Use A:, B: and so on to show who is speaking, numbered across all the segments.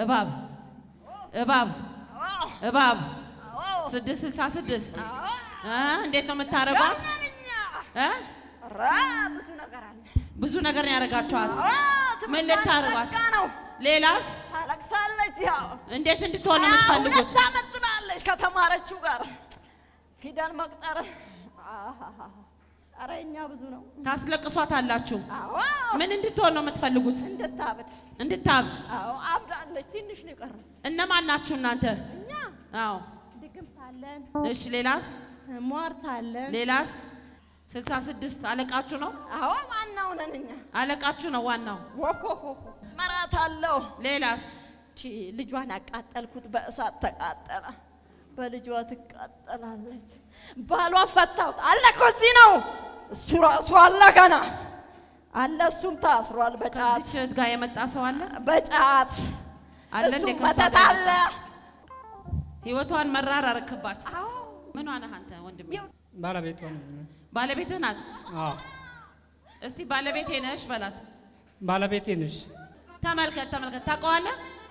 A: እባብ እባብ
B: አዎ
A: እባብ
B: አዎ
A: ስድስት ስልሳ ስድስት
B: አዎ
A: እ እንዴት ነው የምታረጓት?
B: ያመንኛ
A: እ
B: ኧረ ብዙ ነገር አለ።
A: ብዙ ነገር ነው ያደረጋችኋት።
B: አዎ
A: ምን
B: ትምህርቷን
A: ልታረጓት?
B: ዘግታ ነው
A: ሌላስ
B: ታለቅሳለች። ያው
A: እንዴት እንድትሆን ነው
B: አዎ፣
A: የምትፈልጉት?
B: ሁለት ዓመት ትላለች ከተማረችው ጋር ፊደል መቁጠር። አሃሃ። ኧረ እኛ ብዙ ነው።
A: ታስለቅሷታላችሁ።
B: አዎ
A: ምን እንድትሆን ነው የምትፈልጉት?
B: እንድታብድ።
A: እንድታብድ።
B: አዎ አብዳለች። ትንሽ ነው የቀረው።
A: እነማን ናችሁ እናንተ?
B: እኛ
A: አዎ
B: ድግምት አለን፣
A: እሺ። ሌላስ
B: ሟርት አለን።
A: ሌላስ? ስልሳ ስድስት አለቃችሁ ነው?
B: አዎ ዋናው ነን እኛ።
A: አለቃችሁ ነው ዋናው።
B: ወሆሆሆ መራት አለው።
A: ሌላስ?
B: ቺ ልጇን አቃጠልኩት፣ በእሳት ተቃጠለ። በልጇ ትቃጠላለች። ባሏን ፈታሁት አለ እኮ እዚህ ነው። እሱ ራሱ አለ ገና አለ። እሱም ታስሯል በጫት
A: ከዚች እህት ጋር የመጣ ሰው አለ
B: በጫት
A: አለ እንዴ?
B: እሱም
A: ከእሷ
B: መተት
A: ጋር
B: አለ።
A: ህይወቷን መራር አረክባት።
B: አዎ
A: ምን ነህ አንተ ወንድሜ?
C: ባለቤቷ ነው።
A: ባለቤትህ ናት?
C: አዎ
A: እስቲ ባለቤቴ ነሽ በላት።
C: ባለቤቴ ነሽ።
A: ተመልከት ተመልከት። ታውቀዋለህ?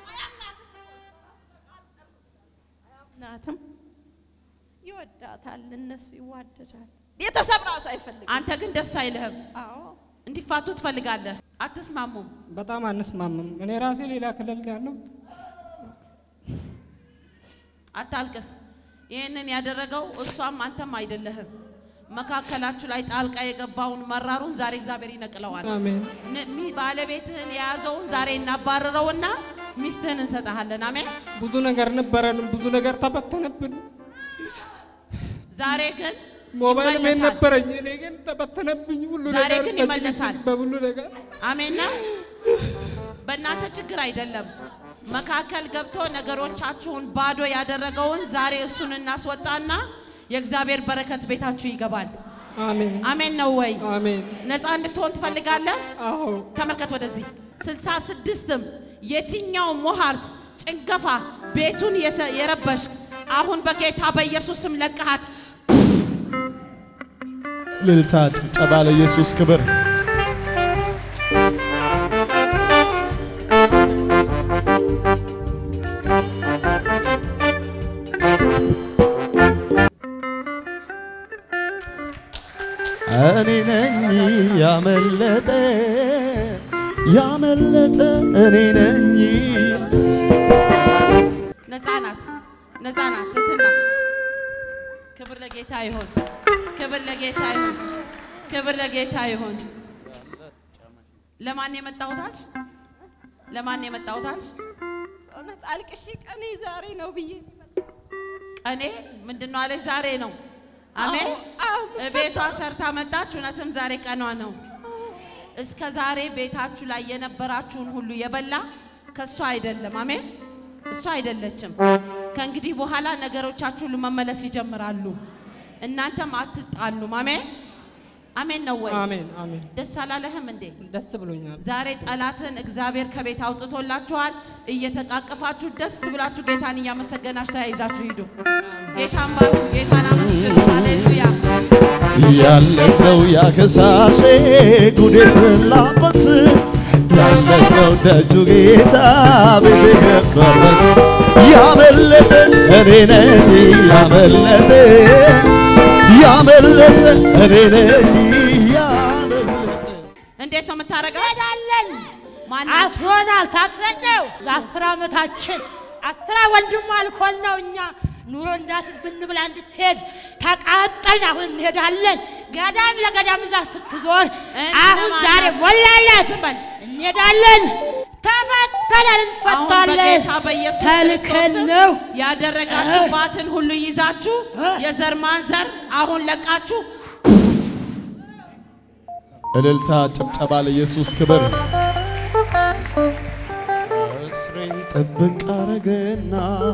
B: ናትም ይወዳታል፣ እነሱ ይዋደዳል። ቤተሰብ ራሱ አይፈልግም።
A: አንተ ግን ደስ አይልህም።
B: አዎ
A: እንዲፋቱ ትፈልጋለህ። አትስማሙም።
C: በጣም አንስማምም። እኔ ራሴ ሌላ ክልል ነው ያለው።
A: አታልቅስ። ይህንን ያደረገው እሷም አንተም አይደለህም። መካከላችሁ ላይ ጣልቃ የገባውን መራሩን ዛሬ እግዚአብሔር ይነቅለዋል።
C: አሜን
A: ን- ሚ- ባለቤትህን የያዘውን ዛሬ እናባርረውና ሚስትህን እንሰጥሃለን። አሜን።
C: ብዙ ነገር ነበረን፣ ብዙ ነገር ተበተነብን።
A: ዛሬ ግን
C: ሞባይል ምን
A: ይመለሳል።
C: ነበረኝ፣ እኔ ግን ተበተነብኝ። ሁሉ
A: ዛሬ
C: ነገር
A: ግን
C: በጭቅጭቅ
A: ይመለሳል።
C: በሁሉ ነገር
A: አሜን ነው። በእናንተ ችግር አይደለም። መካከል ገብቶ ነገሮቻችሁን ባዶ ያደረገውን ዛሬ እሱን እናስወጣና የእግዚአብሔር በረከት ቤታችሁ ይገባል።
C: አሜን
A: አሜን ነው ወይ?
C: አሜን።
A: ነፃ እንድትሆን ትፈልጋለህ?
C: አዎ
A: ተመልከት ወደዚህ። ስልሳ ስድስትም የትኛው ሞሃርት ጭንገፋ ቤቱን የሰ- የረበሽክ አሁን በጌታ በኢየሱስ ስም ለቀሃት
D: ልልታ ጭብጨባ ለኢየሱስ ክብር። እኔ ነኝ ያመለጠ ያመለጠ እኔ ነኝ
A: ነፃ ናት፣ ነፃ ናት። ትትና ክብር ለጌታ ይሁን፣ ክብር ለጌታ ይሁን፣ ክብር ለጌታ ይሁን። ለማን የመጣሁታች? ለማን የመጣሁታች?
B: እውነት አልቅሼ ቀኔ ዛሬ ነው ብዬ
A: ቀኔ ምንድን ነው አለች? ዛሬ ነው። አሜን።
B: አዎ፣
A: ቤቷ ሰርታ መጣች። እውነትም ዛሬ ቀኗ ነው። እስከ ዛሬ ቤታችሁ ላይ የነበራችሁን ሁሉ የበላ ከእሷ አይደለም። አሜን። እሷ አይደለችም። ከእንግዲህ በኋላ ነገሮቻችሁ ሁሉ መመለስ ይጀምራሉ። እናንተም አትጣሉም። አሜን አሜን ነው ወይ?
C: አሜን አሜን።
A: ደስ አላለህም እንዴ?
C: ደስ ብሎኛል።
A: ዛሬ ጠላትን እግዚአብሔር ከቤት አውጥቶላችኋል። እየተቃቀፋችሁ ደስ ብላችሁ ጌታን እያመሰገናችሁ ተያይዛችሁ ሂዱ። ጌታን ባርኩ፣ ጌታን አመስግኑ። ሃሌሉያ።
D: ያለሰው ያከሳሴ ጉድ የፈላበት ያለሰው ደጁ ጌታ ቤት የገባበት ያመለጠ እኔ ነኝ ያመለጠ ያመለጠ እኔ ነኝ ያመለጠ
A: እንዴት ነው የምታረጋት?
E: እንሄዳለን።
A: ማን
E: አስሮናል። ታስረን ነው ለአስር ዓመታችን አስራ ወንድሟ አልኮል ነው እኛ ኑሮ እንዳት ብንብላ እንድትሄድ ተቃጠልን። አሁን እንሄዳለን። ገዳም ለገዳም እዛ ስትዞር አሁን
A: እነማን
E: ዛሬ
A: ናቸው?
E: ሞላለን።
A: ዝም በል።
E: እንሄዳለን። ተፈተናል፣
A: አሁን
E: እንፈታለን።
A: በጌታ በኢየሱስ
E: ተልከን
A: ክርስቶስ
E: ነው።
A: ያደረጋችሁባትን ሁሉ ይዛችሁ የዘር ማንዘር አሁን ለቃችሁ
D: እልልታ ጭብጨባ ለኢየሱስ ክብር። እስሬን ጥብቅ አረገና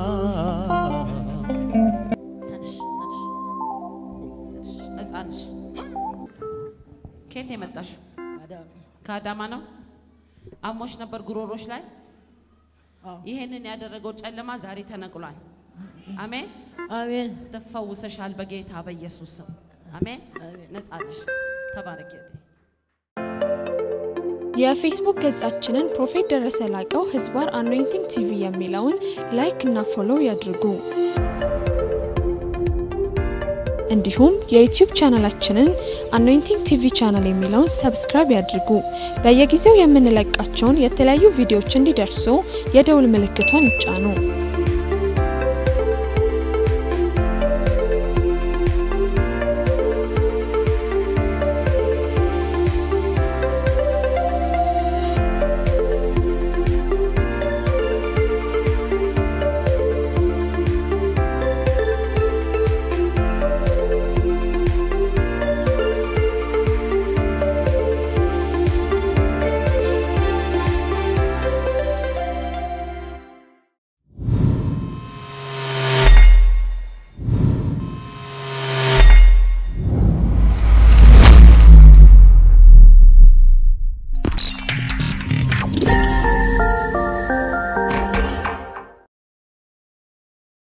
A: ተነሽ፣ ተነሽ፣ ነፃ ነሽ። ከየት ነው የመጣሽው? ከአዳማ ነው። አሞሽ ነበር ጉሮሮሽ ላይ። ይህንን ያደረገው ጨለማ ዛሬ ተነቅሏል። አሜን።
E: አሜን።
A: ትፈውሰሻል በጌታ በኢየሱስ ስም አሜን። ነፃ ነሽ። ተባረክ እህቴ።
F: የፌስቡክ ገጻችንን ፕሮፌት ደረሰ ላቀው ህዝባር አኖይንቲንግ ቲቪ የሚለውን ላይክ እና ፎሎው ያድርጉ። እንዲሁም የዩቲዩብ ቻናላችንን አኖይንቲንግ ቲቪ ቻናል የሚለውን ሰብስክራይብ ያድርጉ። በየጊዜው የምንለቃቸውን የተለያዩ ቪዲዮዎች እንዲደርሱ የደውል ምልክቷን ይጫኑ።